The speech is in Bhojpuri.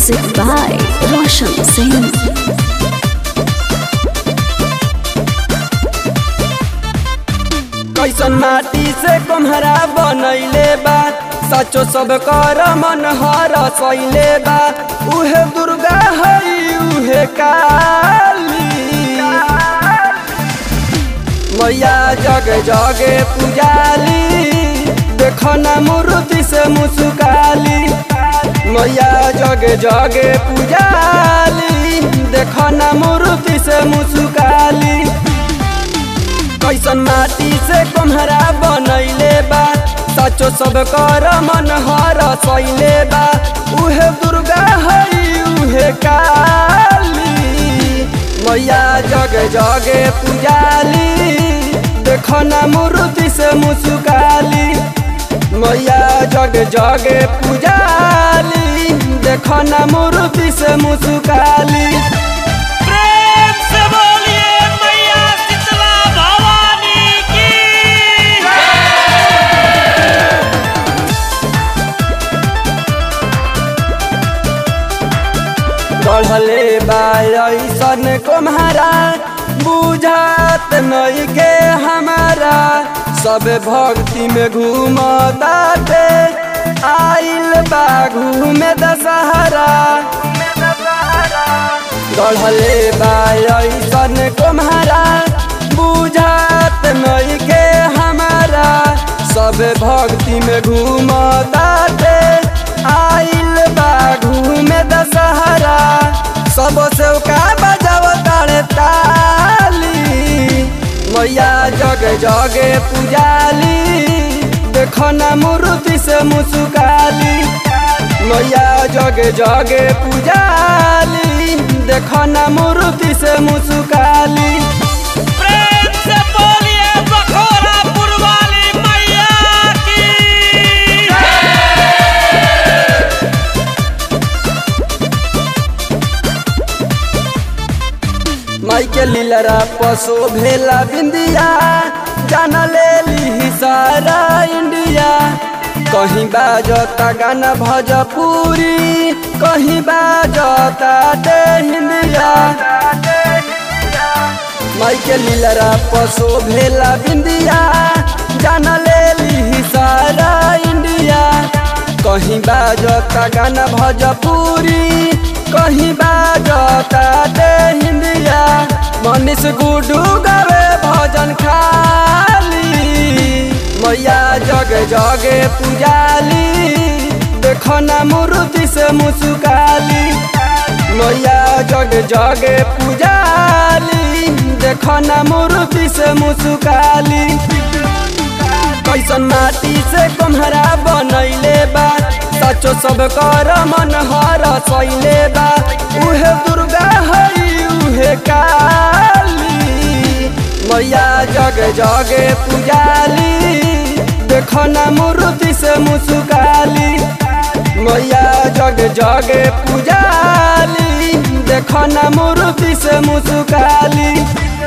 Music by Roshan Singh. कैसन माटी से कुम्हरा बनैले बा सचो सब कर मन हर सैले बा उहे दुर्गा हई उहे काली मैया जगे जगे पुजाली देख ना मूर्ति से मुस्काली मैया जगे जगे पुजाली देख ना मूर्ति से मुस्काली कैसन माटी से कुम्हरा बनैले बा सचो सब कर मन हर सैले बा उहे दुर्गा हई उहे काली मैया जगे जगे पुजाली देख ना मूर्ति से मुस्काली मैया जगे जगे पुजाली देख ना मूर्ति से मुस्काली प्रेम से बोलिए मैया शीतला भवानी की बढ़ले बासन कुम्हारा बुझात नहीं के हमारा सब भक्ति में घूमताते आइल बा घूमे दशहरा बढ़ले बासन कुम्हारा बुझात नहीं के हमारा सब भक्ति में घूमताते आइल बा घूमे दशहरा सब सेवका बजाव तारे ताली मैया जगे जगे पुजाली देख ना मूर्ति से मुस्काली मैया जगे जगे पुजाली देख ना मूर्ति से मुस्काली प्रेम से बोलिए बखोरापुर वाली मैया की माई के लीलरा पशु भेला बिंदिया जान ले ली सारा इंडिया कहीं बाजता गाना भोजपुरी कहीं बाजता दे हिंदिया माई के लीलरा पशु भेला बिंदिया जान ले ली सारा इंडिया कहीं बाजता गाना भोजपुरी कहीं बाजता दे हिंदिया मनीष गुडू गावे भजन खाली मैया जगे जगे पुजाली देख ना मूर्ति से मुस्काली मैया जगे जगे पुजाली देख ना मूर्ति से मुस्काली कैसन माटी से कुम्हरा बनैले बा सचो सब कर मन हर सैले बा उहे दुर्गा हई उहे काली मैया जगे जगे पुजाली देख ना मूर्ति से मुस्काली मैया जगे जगे पुजाली देख ना मूर्ति से मुस्काली